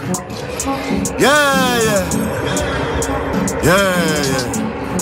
Yeah, yeah. Yeah, yeah.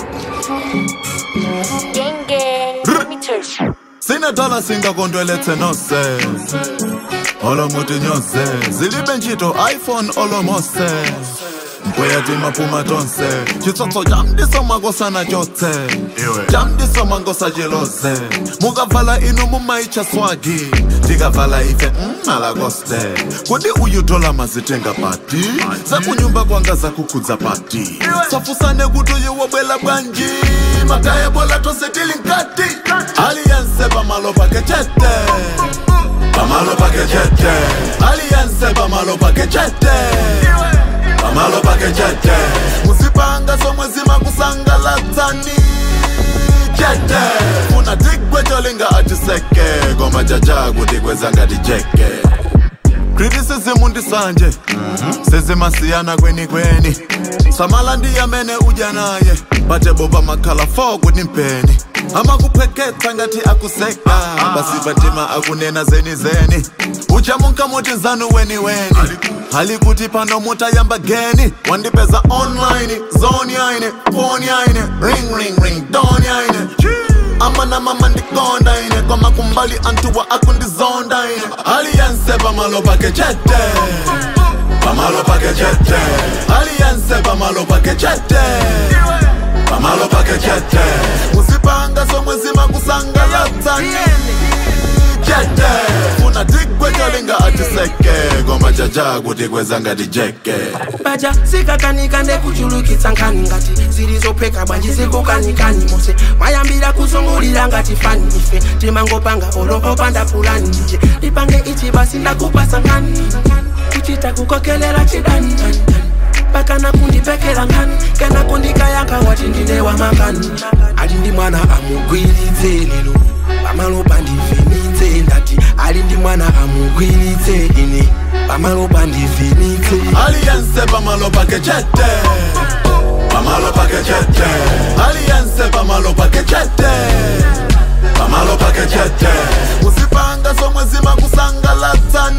Gang gang, let me tell you. sinethala singakondwelethe nose olomuti nyose zilibe ntchito iphone olomose kuyati maphuma tonse chitsotso jamdiso makosana tyotse jamdiso mangosa jeloze mukavala inu mumaitsha swagi tikavala ife mmalakoste kodi uyutola mazitenga pati zakunyumba kwanga zakukhudza pati safusane kuti uyiwobwela bwanji makayebola tose tili nkati aliyense pamalo pake chete pamalo pake chete aliyense pamalo pake chete pamalo pake chete musipanga somwe zimakusangalatsani chete funa tigwe cholinga atiseke koma jaja kuti kwezanga tijeke criticism ndisanje sezimasiyana kweni kweni samala ndiyamene udya naye bate boba makhala 4 kuti mpeni amakupheketsa ngati akuseka basi batima akunena zeni zeni uchamunka muti zanu weni weni hali kuti pano mutayamba geni wandipeza online zone yaine phone yaine ring ring ring don yaine amana mama ndikonda ine kwama kumbali antuwa akundizonda ine aliyense pamalo pake chete pamalo pake chete aliyense pamalo pake chete pamalo pake chete musipanga somwe zimakusangalatsani chete funa tigwe cholinga atiseke koma jaja kuti kwezanga tijeke baja sikakanika ndekuchulukitsa nkhani ngati zilizopheka bwanji zikukanikani mose mayambira kuzungulira ngati fani ife timangopanga olopopanda pulani ndije lipange ichi basi ndakupasa nkhani kuchita kukokelela chidani pakana kundipekera nkhani kana kundikayankha wati ndine wamakani ali ndi mwana amugwiritse lero pamalopa ndivhenitse ndati ali ndi mwana amugwiritse ine pamalopa ndivhenitse aliyense pamalo pake chete pamalo pake chete aliyense pamalo pake chete pamalo pake chete musipanga somwe zimakusangalatsani